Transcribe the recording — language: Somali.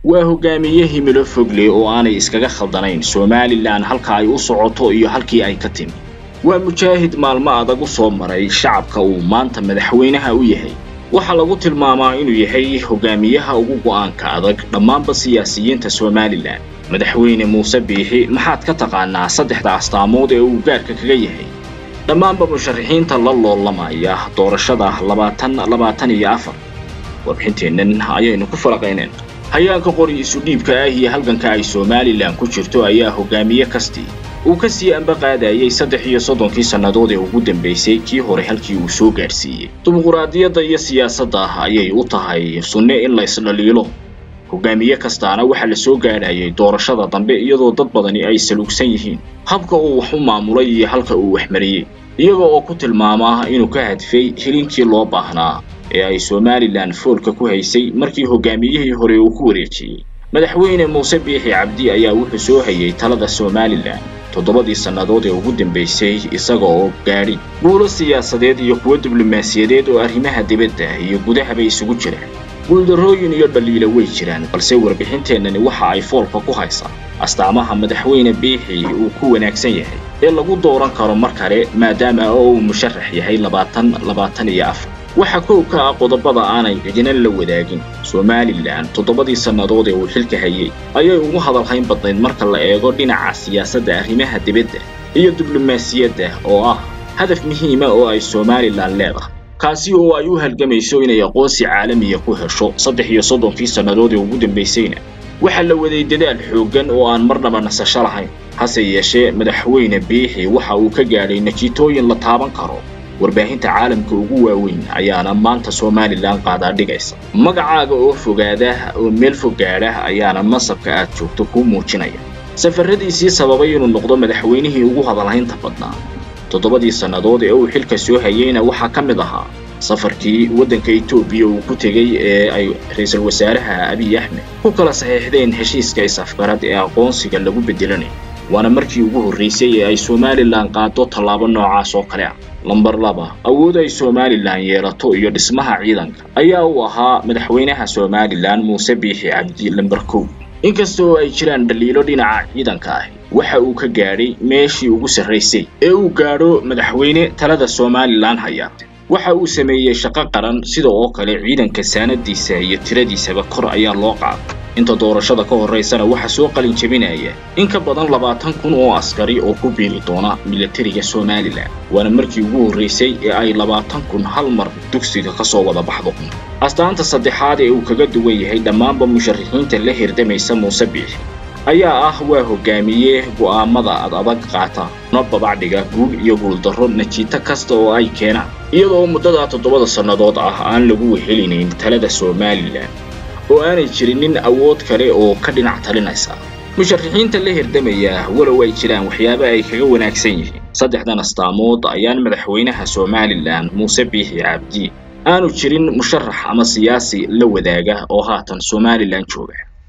waa hogaamiye himilo fogle oo aanay iskaga khaldanayn somalilan halka ay u socoto iyo halkii ay ka timi waa mujaahid maalmo adag u soo maray shacabka uu maanta madaxweynaha u yahay waxaa lagu tilmaamaa inuu yahay hogaamiyaha ugu go'aanka adag dhammaanba siyaasiyiinta somalilan madaxweyne muuse biixi maxaad ka taqaanaa saddexda astaamood ee uu gaarka kaga yahay dhammaanba musharaxiinta la loolamaya doorashada labaatan labaatan iyo afar warbixinteennan ayaynu ku falaqayneen hayaanka qori isu dhiibka ah iyo halganka ay somalilan ku jirto ayaa hogaamiye kastii uu ka sii amba qaadayay saddex iyo soddonkii sannadood ee ugu dambaysay kii hore halkii uu soo gaadhsiiyey dimuquraadiyadda iyo siyaasadda ayay u tahay sunne in la isdhaliilo hogaamiye kastaana waxaa la soo gaadhayay doorashada dambe iyadoo dad badani ay saluugsan yihiin habka uu wax u maamulay iyo halka uu waxmariyey iyaga oo ku tilmaamaa inuu ka hadfay hilinkii loo baahnaa ee ay somalilan foolka ku haysay markii hogaamiyihii hore uu ku wareejiyey madaxweyne muuse biixi cabdi ayaa wuxuu soo hayay talada somalilan toddobadii sannadood ee ugu dambaysay isaga oo gaadhi guulo siyaasadeed iyo kuwo diblomaasiyadeed oo arrimaha dibadda iyo gudahaba isugu jira guuldarrooyin iyo dhaliila way jiraan balse warbixinteennani waxa ay foolka ku haysaa astaamaha madaxweyne biixi uu ku wanaagsan yahay ee lagu dooran karo mar kale maadaama oo uu musharax yahay labaatan labaatan iyo afar waxaa kow ka ah qodobada aanay cidina la wadaagin somalilan toddobadii sannadood ee uu xilka hayay ayay ugu hadalhayn badnayd marka la eego dhinaca siyaasadda arrimaha dibadda iyo diblomaasiyadda oo ah hadaf muhiima oo ay somalilan leedahay kaasi oo ay u halgamayso inay aqoonsi caalamiya ku hesho saddex iyo soddonkii sannadood ee ugu dambaysayna waxaa la waday dadaal xooggan oo aan marnaba nasasho lahayn hase yeeshee madaxweyne biixi waxa uu ka gaadhay natiitooyin la taaban karo warbaahinta caalamka ugu waaweyn ayaana maanta somalilan qaadaa dhigaysa magacaaga oo fogaada oo meel fog gaadha ayaana masabka aad joogto kuu muujinaya safarradiisii sababay inuu noqdo madaxweynihii ugu hadalhaynta badnaa toddobadii sannadood ee uu xilka soo hayeyna waxaa ka mid ahaa safarkii waddanka etoobiya uu ku tegey ee ay ra-iisul wasaaraha abiy axmed ku kala saxiixdeen heshiiska is-afgarad ee aqoonsiga lagu beddelanayo waana markii ugu horraysay ee ay somalilan qaado tallaabo noocaas oo kale ah lambar laba awood ay somalilan yeelato iyo dhismaha ciidanka ayaa uu ahaa madaxweynaha somalilan muuse biixi cabdi lambar kow inkasta oo ay jiraan dhaliilo dhinaca ciidanka ahi waxa uu ka gaadhay meeshii ugu sarraysay ee uu gaadho madaxweyne talada somalilan haya waxa uu sameeyey shaqo qaran sida oo kale ciidanka saanadiisa iyo tiradiisaba kor ayaa loo qaaday inta doorashada ka horraysana waxaa soo qalin jebinaya in ka badan labaatan kun oo askari oo ku biiri doona milatariga somalilan waana markii ugu horraysay ee ay labaatan kun hal mar dugsiga ka soo wada baxdo astaanta saddexaad ee uu kaga duwan yahay dhammaanba musharaxiinta la hirdamaysa muuse biixi ayaa ah waa hogaamiye go'aamada ad adag qaata no babacdhiga guul iyo guuldarro najiito kasta oo ay keenaan iyadoo muddada toddobada sannadood ah aan lagu wehelinayn talada somalilan oo aanay jirinin awood kale oo ka dhinac talinaysa musharaxiinta la hirdamaya walow ay jiraan waxyaaba ay kaga wanaagsan yihiin saddexdan astaamood ayaan madaxweynaha somalilan muuse biixi cabdi aanu jirin musharax ama siyaasi la wadaaga oo haatan somalilan jooga